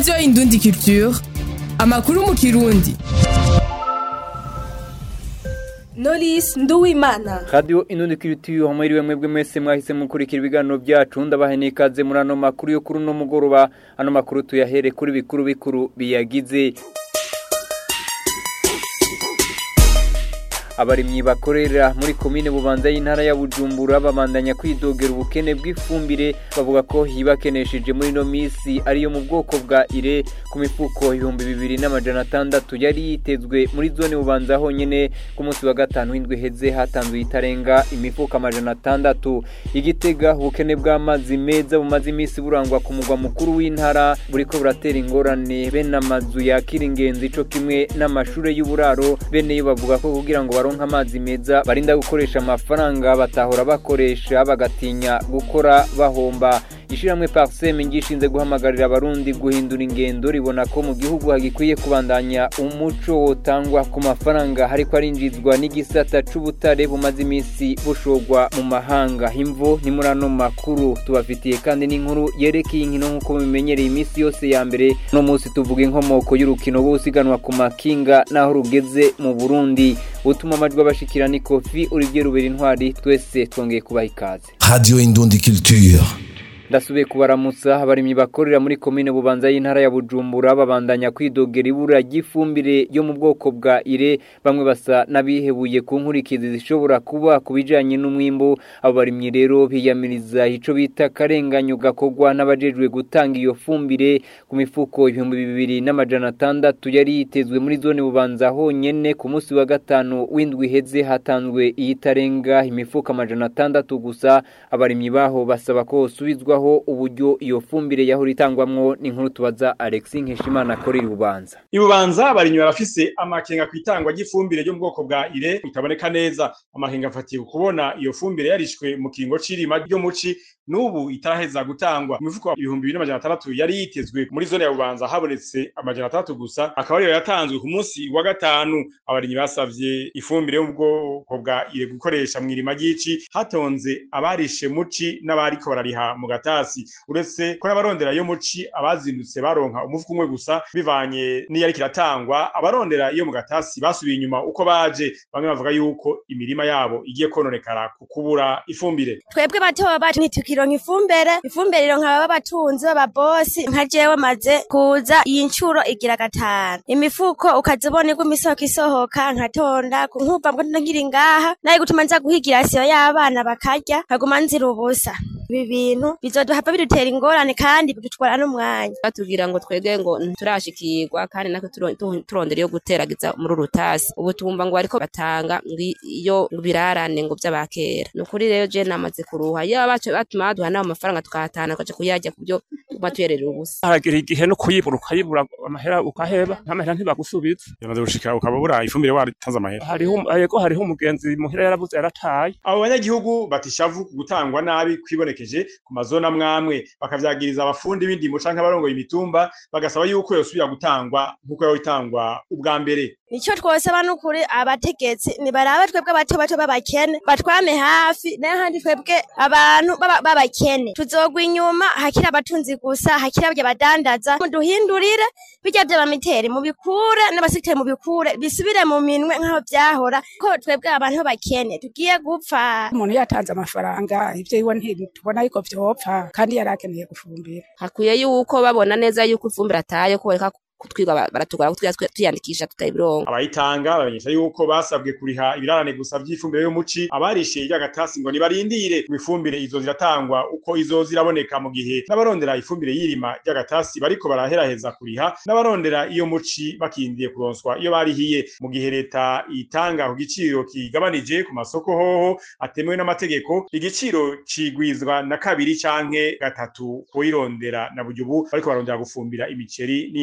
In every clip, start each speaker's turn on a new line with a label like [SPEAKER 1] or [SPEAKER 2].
[SPEAKER 1] radiyo indundi culture amakuru mu kirundi
[SPEAKER 2] Knowless Nduwimana
[SPEAKER 3] Radio Inundi Kiritiyo hamwe mwebwe mwese mwahise mukurikira ibiganiro byacu ndabahe nikaze muri ano makuru yo kuri no mugoroba ano makuru tuyahere kuri bikuru bikuru biyagize abarimyi bakorera muri komine bubanza y'intara ya Bujumbura babandanya kwidogera ubukene bw'ifumbire bavuga ko hibakenesheje muri no misi ariyo mu bwoko bwa ire ku mifuko ibihumbi bibiri n'amajana atandatu yari yitezwe muri zone bubanza honyene ku munsi wa gatanu w'indwi heze hatanzwe itarenga imifuko amajana atandatu igitega ubukene bw'amazi meza bumaze imisi burangwa ku mugwa mukuru w'intara buriko buratera ingorane bene amazu yakira ingenzi ico kimwe n'amashure y'uburaro bene yo bavuga ko kugira ngo baronka amazi meza barinda gukoresha amafaranga batahora bakoresha bagatinya gukora bahomba ishiramwe parseme ngishinze guhamagarira abarundi guhindura ingendo ribona ko mu gihugu hagikwiye kubandanya umuco wotangwa ku mafaranga hariko arinjizwa n'igisata c'ubutare bumaze imisi bushorwa mu mahanga imvo ni muri ano makuru tubafitiye kandi n'inkuru yerekeye inkino nk'uko mubimenyereye imisi yose ya mbere no munsi tuvuga inkomoko y'urukino rwo gusiganwa ku makinga n'aho rugeze mu burundi utuma amajwi abashikira ni kofi olivier rubera intwari twese twongeye kubaha ikaze
[SPEAKER 4] Radio Indundi Culture.
[SPEAKER 3] ndasubiye kubaramutsa abarimyi bakorera muri komine bubanza y'intara ya bujumbura babandanya kwidogera ibura ry'ifumbire yo mu bwoko bwa ire bamwe basa n'abihebuye ku nkurikizi zishobora kuba ku bijanye n'umwimbu abo barimyi rero biyamiriza ico bita akarenganyo gakorwa n'abajejwe gutanga iyo fumbire ku mifuko ibihumbi bibiri n'amajana atandatu yari yitezwe muri zone bubanza honyene ku munsi wa gatanu w'indwi iheze hatanzwe iyitarenga imifuko amajana atandatu gusa abarimyi baho basaba ko hosubizwa aho uburyo iyo fumbire yahora itangwamwo ni nkuru tubaza Alexis Nkeshimana akorera ububanza
[SPEAKER 5] ibubanza abarimyi barafise amakenga ku itangwa ry'ifumbire ryo mu bwoko bwa ire bitaboneka neza amakenga afatiye ku kubona iyo fumbire yarishwe mu kiringo c'irima ryo muci n'ubu itaraheza gutangwa mu mifuko ibihumbi bibiri n'amajana atandatu yari yitezwe muri zone ya bubanza habonetse amajana atandatu gusa akaba ariyo yatanzwe ku munsi wa gatanu abarimyi basavye ifumbire yo mu bwoko bwa ire gukoresha mu irima ry'ici hatonze abarishe muci n'abariko barariha mu gatasi uretse ko n'abarondera yo muci abazindutse baronka umufuko umwe gusa bivanye n'iyariko iratangwa abarondera iyo mu gatasi basubiye inyuma uko baje bamwe bavuga yuko imirima yabo igiye kononekara ku kubura ifumbire
[SPEAKER 6] twebwe batoba bacu ntitukironka ifumbire ifumbire ironka baba batunzi b'ababosi nka jewe maze kuza iyi ncuro igira gatanu imifuko ukazibona iguma isoko isohoka nkatonda nkumva ngo nkiri ngaha naye gutuma nza guhigira siyo y'abana bakarya nkaguma nzira ubusa ibi bintu bizoduhava bidutera ingorane kandi bidutwara n'umwanya
[SPEAKER 7] batubwira ngo twege ngo nturashikirwa kandi natwe turo- tu- turondera iyo guteragiza muri urutasi ubu tumva ngo bariko batanga ngo iyo birarane ngo vy'abakera ni ukuri rero je namaze kuruha iyo bacu batuma baduha n'ayo mafaranga tukayatahana tukaja kuyarya kubyo tuguma tuyerera ubusa
[SPEAKER 8] haragira igihe no kuyibura ukayibura amahera ukaheba nk'amahera ntibagusubiza
[SPEAKER 5] yamaze gushika ukaba ubura ifumbire waritanze amahera
[SPEAKER 8] hariho yego hariho umugenzi muhira yarabuze yarataye
[SPEAKER 5] abo banyagihugu batishavu ku gutangwa nabi kwibonekeje ku mazona amwamwe bakavyagiriza abafundi b'indimo canke abarongoye imitumba bagasaba yuko yosubira gutangwa nk'uko yaho itangwa ubwa mbere
[SPEAKER 6] nico twosaba n'ukuri abategetsi nibarabe twebwe bato bato b'abakene batwame hafi nayo handi twebwe abantu b'aba- b'abakene tuzogwa inyuma hakiri abatunzi gusa hakiri abya badandaza muduhindurire bijya vy'abamiteri mubikure n'abasiteri mubikure bisubire mu minwe nk'aho vyahora ko twebwe abantu b'abakene tugiye gupfa
[SPEAKER 9] umuntu yatanze amafaranga ivyo iwe ntitubona yuko vyopfa kandi yari akeneye gufumbira
[SPEAKER 7] hakwiye yuko babona neza yuko ifumbire ataye ko bareka kutwiga baratugora kutwiga tuyandikisha tutayironka
[SPEAKER 5] abayitanga bamenyesha yuko basabwe kuriha ibirarane gusa vy'ifumbire y'umuci abarishiye ry'agatasi ngo nibarindire ngo ifumbire izo ziratangwa uko izo ziraboneka mu gihe n'abarondera ifumbire y'irima ry'agatasi bariko baraheraheza kuriha n'abarondera iyo muci bakindiye kuronswa iyo barihiye mu gihe leta itanga ku giciro kigabanije ku masoko hoho atemewe n'amategeko igiciro cigwizwa na kabiri canke gatatu kuyirondera na buryo ubu bariko barondera gufumbira imiceri n'iyindi mirima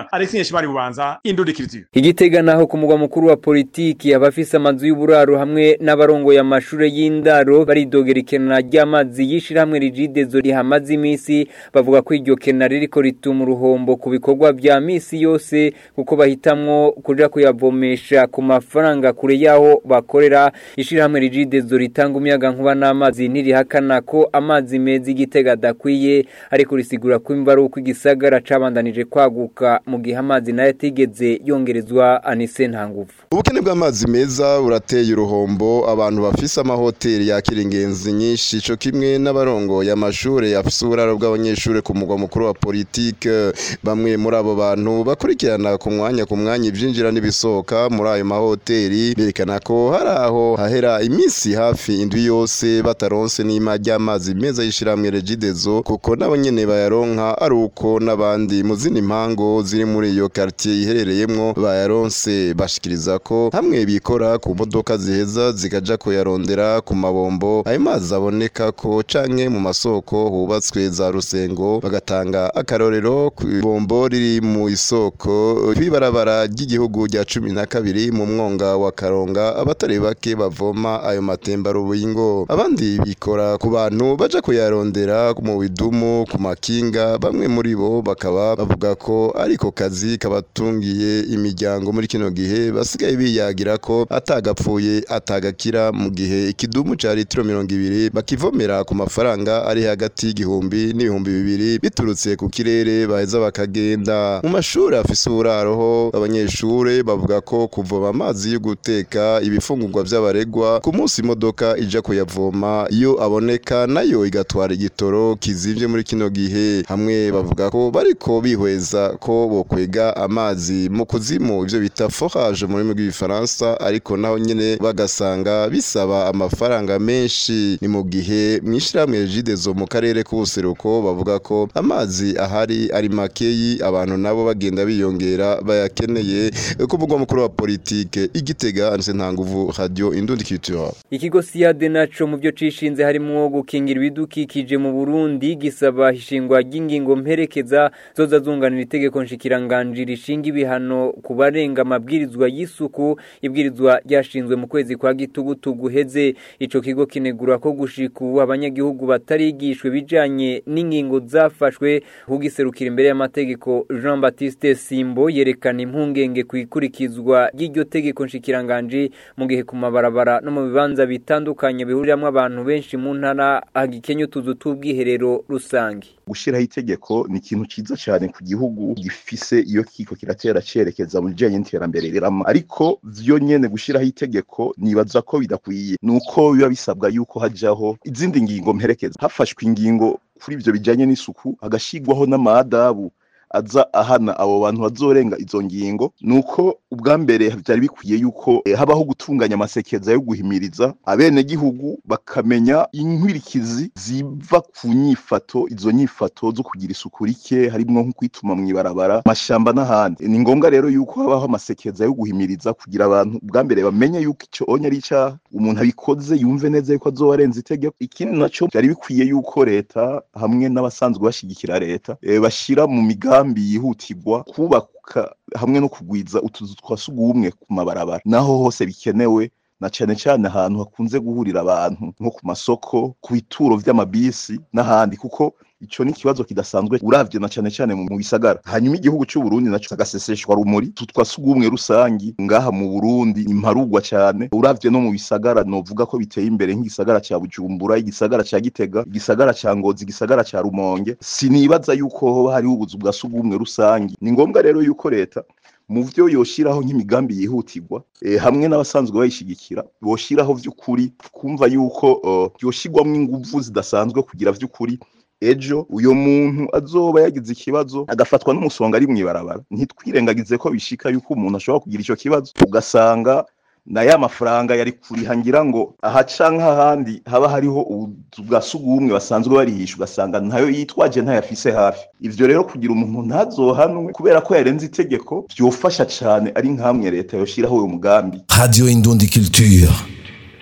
[SPEAKER 5] bubanza Alexis Nyeshimari bubanza indudikiriziyo
[SPEAKER 3] igitega naho ku mugwa mukuru wa politiki abafise amazu y'uburaro hamwe n'abarongoye amashure y'indaro baridogera ikena ry'amazi yishirahamwe rigidezo rihamaze imisi bavuga ko iryo kena ririko rituma uruhombo ku bikorwa vya misi yose kuko bahitamwo kuja kuyavomesha ku mafaranga kure yaho bakorera ishirahamwe rigidezo ritanga umuyaga nkuba n'amazi ntirihakana ko amazi meza igitega adakwiye ariko risigura ko imva ari uko igisagara cabandanije kwaguka mu gihe amazi nayo atigeze yongerezwa anise nta nguvu
[SPEAKER 10] ubukene bw'amazi meza burateye uruhombo abantu bafise amahoteli yakira ingenzi nyinshi co kimwe n'abarongoye amashure afise uburaro bw'abanyeshure ku mugwa mukuru wa politike bamwe muri abo bantu bakurikirana ku mwanya ku mwanya ivyinjira n'ibisohoka muri ayo mahoteli berekana ko hari aho hahera iminsi hafi indwi yose bataronse n'ima ry'amazi meza y'ishirahamwe regidezo kuko nabo nyene bayaronka ari uko n'abandi mu zindi mpango ziri muri iyo quartier iherereyemwo bayaronse bashikiriza ko hamwe bikora ku modoka ziheza zikaja kuyarondera ku mabombo ayo mazi aboneka ko canke mu masoko hubatswe za rusengo bagatanga akarorero ku ibombo riri mu isoko kw'ibarabara ry'igihugu rya cumi na kabiri mu mwonga wa karonga abatari bake bavoma ayo matemba rubingo abandi bikora ku bantu baja kuyarondera mu bidumu ku makinga bamwe muri bo bakaba bavuga ko ariko kazi kabatungiye imiryango muri kino gihe basigaye biyagira ko atagapfuye atagakira mu gihe ikidumu ca litiro mirongo ibiri bakivomera ku mafaranga ari hagati y'igihumbi n'ibihumbi bibiri biturutse ku kirere baheza bakagenda mu mashuri afise uburaroho abanyeshure bavuga ko kuvoma amazi yo guteka ibifungurwa vy'abaregwa ku munsi imodoka ija kuyavoma iyo aboneka nayo igatwara igitoro kizimvye muri kino gihe hamwe bavuga ko bariko bihweza ko bokwega amazi mu kuzimu ivyo bita forage mu rurimi rw'igifaransa ariko naho nyene bagasanga bisaba amafaranga menshi ni mu gihe mw'ishirahamwe regidezo mu karere k'ubuseruko bavuga ko amazi ahari ari makeyi abantu nabo bagenda biyongera bayakeneye ku mugwa mukuru wa politike igitega anse nta nguvu radio indundi culture
[SPEAKER 3] ikigo siyade naco mu byo cishinze harimwo gukingira ibidukikije mu Burundi gisaba ishingwa ry'ingingo mperekeza zoza zunganira itegeko nshikiranganji rishinga ibihano ku barenga amabwirizwa y'isuku ibwirizwa ryashinzwe mu kwezi kwa gitugutu guheze ico kigo kinegura ko gushika ubu abanyagihugu batarigishwe bijanye n'ingingo zafashwe kugiserukira imbere y'amategeko Jean Baptiste Simbo yerekana impungenge ku ikurikizwa ry'iryo tegeko nshikiranganji mu gihe ku mabarabara no mu bibanza bitandukanye bihuriramwo abantu benshi mu ntara hagikenye utuzu tw'ubwiherero rusange
[SPEAKER 11] gushiraho itegeko ni ikintu ciza cyane ku gihugu gifise iyo kiko kiratera cerekeza mu bijanye n'iterambere rirama ariko vyo nyene gushiraho itegeko nibaza ko bidakwiye nuko biba bisabwa yuko hajaho izindi ngingo mperekeza hafashwe ingingo kuri ivyo bijanye n'isuku hagashigwaho n'amadabu aza ahana abo bantu bazorenga izo ngingo nuko ubwa mbere byari bikwiye yuko eh, habaho gutunganya amasekeza yo guhimiriza abene gihugu bakamenya inkwirikizi ziva ku nyifato izo nyifato zo kugira isuku rike harimo nko kwituma mu ibarabara mashamba n'ahandi ni ngombwa rero yuko habaho amasekeza yo guhimiriza kugira abantu ubwa mbere bamenye yuko icyo onye ari icyaha umuntu abikoze yumve neza yuko azoba arenze itegeko ikindi naco byari bikwiye yuko leta hamwe n'abasanzwe bashigikira leta eh, bashira mu migambi yihutirwa kubaka hamwe no kugwiza utuzu twa sugumwe ku mabarabara naho hose bikenewe na cane cane ahantu hakunze guhurira abantu nko ku masoko ku bituro vy'amabisi n'ahandi kuko ico ni ikibazo kidasanzwe uravye na cane cane mu bisagara hanyuma igihugu c'u Burundi naco agaseseshwa rumuri tutwa sugumwe rusangi ngaha mu Burundi imparugwa cane uravye no mu bisagara novuga ko biteye imbere nk'igisagara ca Bujumbura igisagara ca Gitega igisagara ca Ngozi igisagara ca Rumonge sinibaza yuko hoba hariho ubuzu bwa sugumwe rusangi ni ngombwa rero yuko leta mu vyo yoshiraho nk'imigambi yihutirwa e, hamwe n'abasanzwe bayishigikira boshiraho vy'ukuri kumva yuko uh, yoshirwamwo inguvu zidasanzwe kugira vy'ukuri ejo uyo muntu azoba yagize ikibazo agafatwa n'umusonga ari mw'ibarabara ntitwirengagize ko bishika yuko umuntu ashobora kugira ico kibazo ugasanga na ya mafaranga yari kuriha ngira ngo ahaca nk'ahandi haba hariho ubuzu bwa sugumwe basanzwe barihisha ugasanga ntayo yitwaje ntayafise hafi ivyo rero kugira umuntu ntazohanwe kubera ko yarenze itegeko vyofasha cane ari nkamwe leta yoshiraho uyo mugambi
[SPEAKER 4] Radio Indundi Culture.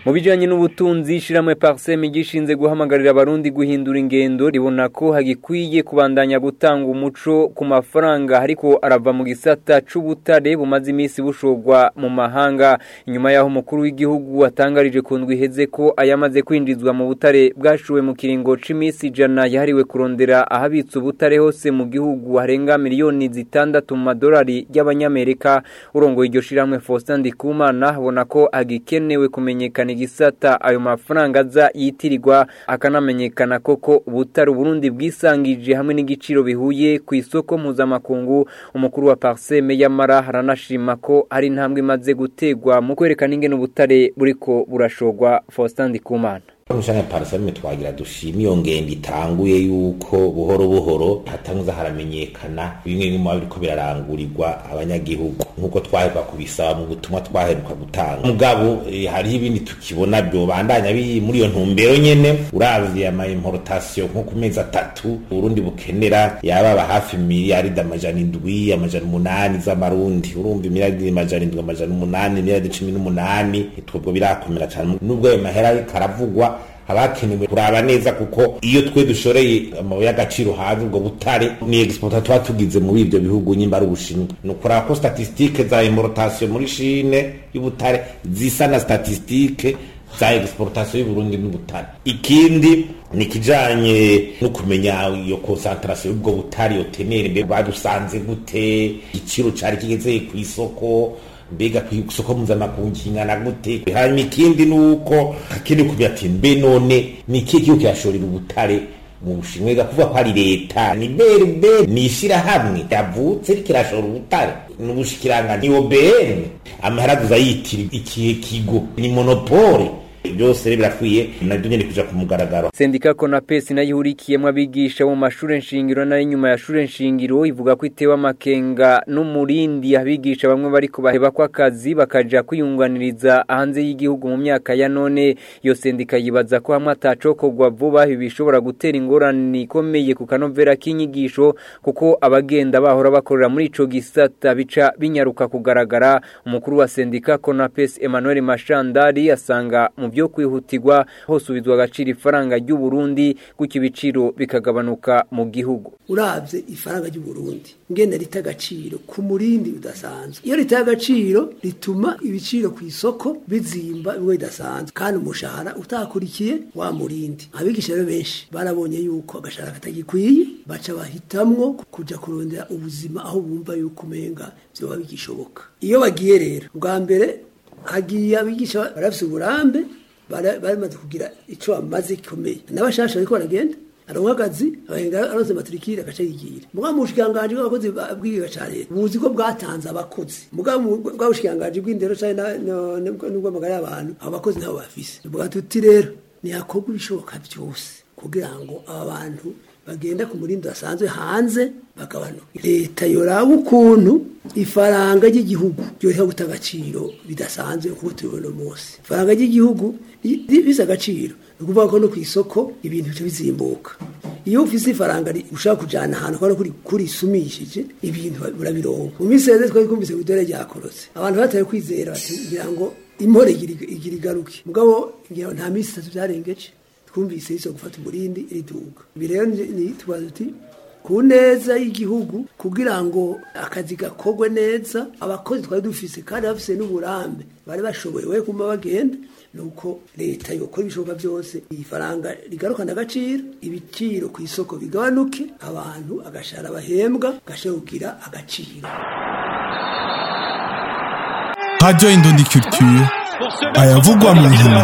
[SPEAKER 3] mu bijanye n'ubutunzi ishiramwe parsem gishinze guhamagarira abarundi guhindura ingendo ribona ko hagikwiye kubandanya gutanga umuco ku mafaranga ariko arava mu gisata c'ubutare bumaze iminsi bushogwa mu mahanga inyuma yaho umukuru w'igihugu atangarije ku ndwi iheze ko ayamaze kwinjizwa mu butare bwashuwe mu kiringo c'imisi ijana yahariwe kurondera ahabitse ubutare hose mu gihugu harenga miliyoni zitandatu mu madolari y'abanyamerika urongoye iryo shiramwe Faustin Ndikumana abona ko agikenewe kumenyekana igisata ayo mafaranga aza yitirirwa akanamenyekana koko ubutare Burundi bwisangije hamwe n'igiciro bihuye ku isoko mpuzamakungu umukuru wa Parseme yamara haranashima ko hari intambwe imaze gutegwa mu kwerekana ingene ubutare buriko burashogwa Faustin Ndikumana
[SPEAKER 12] Mushanya parasame twagira dushima iyo ngendo itanguye yuko buhoro buhoro hatanguza haramenyekana bimwe bimwe biriko birarangurirwa abanyagihugu nkuko twaheruka kubisaba mu butumwa twaheruka gutanga mugabo eh, hariho ibindi tukibona byo bandanya biri muri iyo ntumbero nyene uravye ama importation nko ku mezi atatu Burundi bukenera yababa hafi miliyaridi amajana indwi amajana umunani z'amarundi urumva miliyaridi amajana indwi amajana umunani miliyaridi cumi n'umunani twebwe birakomera cane nubwo ayo mahera ariko aravugwa abakenewe kuraba neza kuko iyo twe dushoreye amabuye y'agaciro hanze ubwo butare ni exporta tuba tugize muri ibyo bihugu nyimba ari ubushinwa ni ukuraba ko statistique za importation muri shine y'ubutare zisa na statistique za exportation y'uburundi n'ubutare ikindi ni kijanye no kumenya iyo concentration y'ubwo butare yo tenere mbe badusanze gute igiciro cari kigeze ku isoko mbega ku isoko mpuzamakungu kingana gute hanyuma ikindi ni uko hakiri kubya ati mbe none ni ikihe gihugu kirashorera ubutare mu bushinwa ega kuvuga ko ari leta ni berbe ni ishirahamwe yavutse rikirashora ubutare ni ubushikiranga ni obn amahera yitira ikihe kigo ni monopole byose rero birakwiye nabyo nyine kuja ku mugaragaro
[SPEAKER 3] sendika konapesi nayo ihurikiyemo abigisha mu mashure nshingiro nayo inyuma ya shure nshingiro ivuga ko itewe amakenga n'umurindi abigisha bamwe bariko baheba ko akazi bakaja kwiyunganiriza hanze y'igihugu mu myaka ya none iyo sendika yibaza ko hamwe atacokorwa vuba ibi bishobora gutera ingorane ikomeye ku kanovera k'inyigisho kuko abagenda bahora bakorera muri ico gisata bica binyaruka kugaragara umukuru wa sendika konapesi Emmanuel Mashandari asanga mu byo kwihutirwa hosubizwa agaciro ifaranga ry'u Burundi gutyo ibiciro bikagabanuka mu gihugu
[SPEAKER 13] uravye ifaranga ry'u Burundi ngene rita agaciro ku murindi udasanzwe iyo rita agaciro rituma ibiciro ku isoko bizimba biwe bidasanzwe kandi umushahara utakurikiye wa murindi abigisha rero benshi barabonye yuko agashahara katagikwiye baca bahitamwo kuja kurondera ubuzima aho bumva yuko umenga vyoba bigishoboka iyo bagiye rero bwa mbere hagiye abigisha barafise uburambe barimaze kugira ico bamaze gikomeye n'abashasha bariko baragenda aronka akazi abahenga aronse matrikire agaca yigira muga mu bushikiranganji bw'abakozi bw'igihugu ca leta buzi ko bwatanze abakozi muga bwa bushikiranganji bw'indero canke n'ubw'amagara y'abantu abo bakozi nabo bafise tuvuga tuti rero ntihakorwa ibishoboka vyose kugira ngo aba bantu bagenda ku murindi basanzwe hanze bagabanuka leta yoraba ukuntu ifaranga ry'igihugu ryoreha guta agaciro bidasanzwe kuko tubibona umunsi ifaranga ry'igihugu bisa agaciro ni ukuvuga ko no ku isoko ibintu bica bizimbuka iyo ufise ifaranga ushaka kujana ahantu kubona kuri kurisumishije ibintu urabironka mu minsi yeze twari twumvise idore ryakorotse abantu batari kwizera bati ngira ngo impore igira igaruke mugabo ngira nta minsi itatu byarengeje twumvise iso gufata umurindi riduga ibi rero ni tubaza tuti ku neza y'igihugu kugira ngo akazi gakorwe neza abakozi twari dufise kandi bafise n'uburambe bari bashoboye we kuma bagenda nuko leta yokora ibishoboka byose iyi faranga rigarukana agaciro ibiciro ku isoko bigabanuke abantu agashara bahembwa gashobora kugira agaciro
[SPEAKER 14] Radio Indondi Culture ayavugwa mu nkino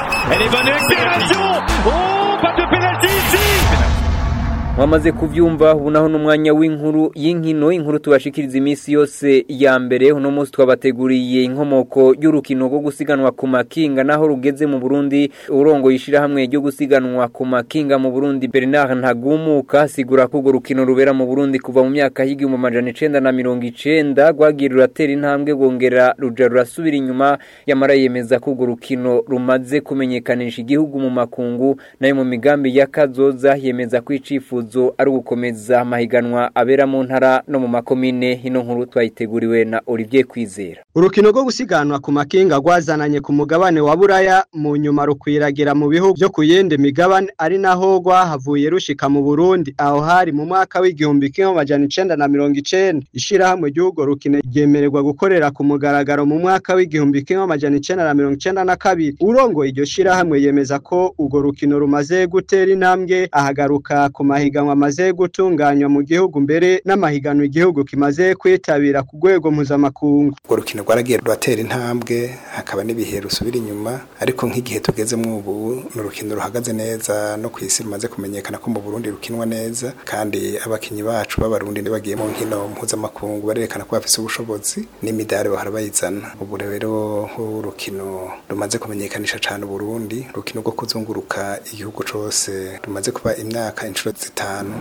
[SPEAKER 3] mwamaze kuvyumva ubu naho n'umwanya w'inkuru y'inkino inkuru tubashikiriza iminsi yose ya mbere uno munsi twabateguriye inkomoko y'urukino rwo gusiganwa ku makinga naho rugeze mu Burundi urongo yishira hamwe ryo gusiganwa ku makinga mu Burundi Bernard Ntagumuka asigura ko urwo rukino rubera mu Burundi kuva mu myaka y'igihumbi amajana icenda na mirongo icenda rwagiye ruratera intambwe rwongera ruja rurasubira inyuma yamara yemeza ko urwo rukino rumaze kumenyekanisha igihugu mu makungu nayo mu migambi y'akazoza yemeza ko icifuzo icifuzo ari ugukomeza amahiganwa abera mu ntara no mu makomine ino nkuru twayiteguriwe na Olivier Kwizera
[SPEAKER 15] urukino rwo gusiganwa ku makinga rwazananye ku mugabane wa buraya mu nyuma rukwiragira mu bihugu byo ku yindi migabane ari naho rwahavuye rushika mu burundi aho hari mu mwaka w'igihumbi kimwe amajana icenda na mirongo icenda ishirahamwe ry'urwo rukino ryemererwa gukorera ku mugaragaro mu mwaka w'igihumbi kimwe amajana icenda na mirongo icenda na kabiri urongoye iryo shirahamwe yemeza ko urwo rukino rumaze gutera intambwe ahagaruka ku mahiganwa amaze gutunganywa mu gihugu mbere n'amahiganwa igihugu kimaze kwitabira ku rwego mpuzamakungu
[SPEAKER 16] urwo rukino rwaragiye ruratera intambwe hakaba n'ibihe rusubira inyuma ariko nk'igihe tugezemo ubu ni urukino ruhagaze neza no ku isi rumaze kumenyekana ko mu Burundi rukinwa neza kandi abakinyi bacu b'abarundi bagiye mu nkino mpuzamakungu barerekana ko bafise ubushobozi n'imidari bahora bayizana ubu rero urukino rumaze kumenyekanisha cyane Burundi urukino rwo kuzunguruka igihugu cose rumaze kuba imyaka inshuro zitanu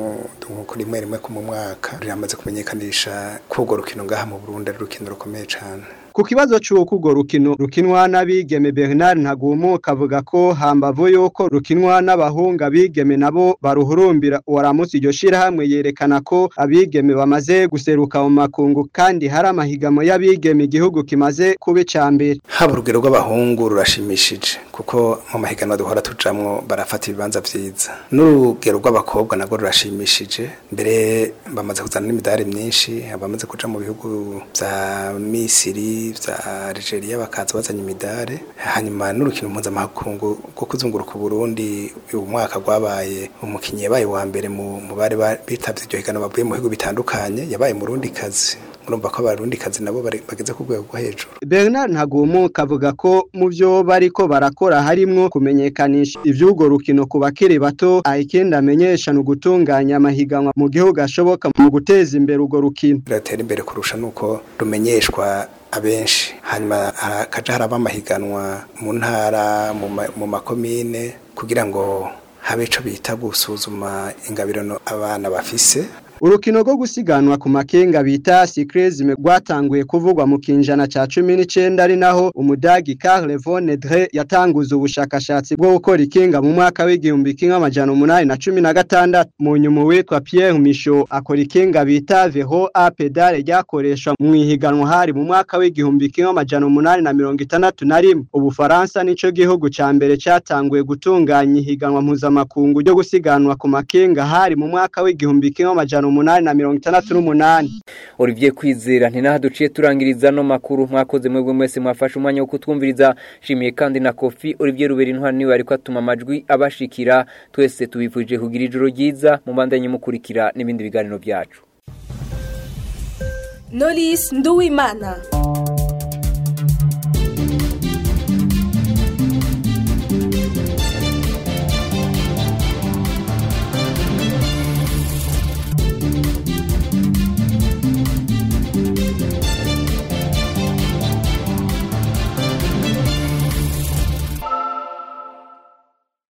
[SPEAKER 16] ku rimwe rimwe ku mu mwaka ruramaze kumenyekanisha ko urwo rukino ngaha mu Burundi ari urukino rukomeye cyane
[SPEAKER 15] ku kibazo cy'uko urwo rukino rukinwa n'abigeme Bernard Ntagumuka avuga ko hambavu yuko rukinwa n'abahunga abigeme nabo baruhurumbira uwaramutse iryo shirahamwe yerekana ko abigeme bamaze guseruka mu makungu kandi hari amahigamo y'abigeme igihugu kimaze kuba ica mbere
[SPEAKER 16] haba urugero rw'abahungu rurashimishije kuko mu mahiganwa duhora tujamwo barafata ibibanza vyiza n'urugero rw'abakobwa nabwo rurashimishije mbere bamaze kuzana n'imidari myinshi abamaze kuja mu bihugu vya Misiri vya Algeria bakaza bazanye imidare hanyuma n'urukino mpuzamakungu rwo kuzunguruka Burundi uyu mwaka rwabaye umukinyi yabaye wa mbere mu bari bitavye iryo higanwa bavuye mu bihugu bitandukanye yabaye murundi kazi murumva ko abarundi kazi nabo bageze ku rwego rwo hejuru
[SPEAKER 15] Bernard Ntagumuka avuga ko mu byo bariko barakora harimwo kumenyekanisha ivy'urwo rukino ku bakiri bato ayikenda amenyesha no gutunganya amahiganwa mu gihugu ashoboka mu guteza imbere urwo rukino
[SPEAKER 16] ratera imbere kurusha nuko rumenyeshwa abenshi hanyuma hakaja haraba amahiganwa mu ntara mu makomine kugira ngo habe ico bita gusuzuma ingabirano abana bafise
[SPEAKER 15] urukino rwo gusiganwa ku makenga bita cyclisme rwatanguye kuvugwa mu kinjana ca 19 ari naho umudagi Carl von Nedre yatanguza ubushakashatsi bwo gukora ikinga mu mwaka w'igihumbi kimwe amajana umunani na cumi na gatandatu mu nyuma witwa Pierre Michaud akora ikinga bita Vero a pedale ryakoreshwa mu ihiganwa hari mu mwaka w'igihumbi kimwe amajana umunani na mirongo itandatu na rimwe ubufaransa nico gihugu ca mbere catanguye gutunganya ihiganwa mpuzamakungu ryo gusiganwa ku makenga hari mu mwaka w'igihumbi kimwe amajana umunani na mirongo itandatu n'umunani
[SPEAKER 3] Olivier Kwizera ntinaha duciye turangiriza no makuru mwakoze mwebwe mwese mwafashe umwanya wo kutwumviriza shimiye kandi na Kofi Olivier Ruberi intwari niwe ariko atuma amajwi abashikira twese tubifuje kugira ijoro ryiza mu bandanye mukurikira n'ibindi biganiro byacu
[SPEAKER 2] Knowless Nduwimana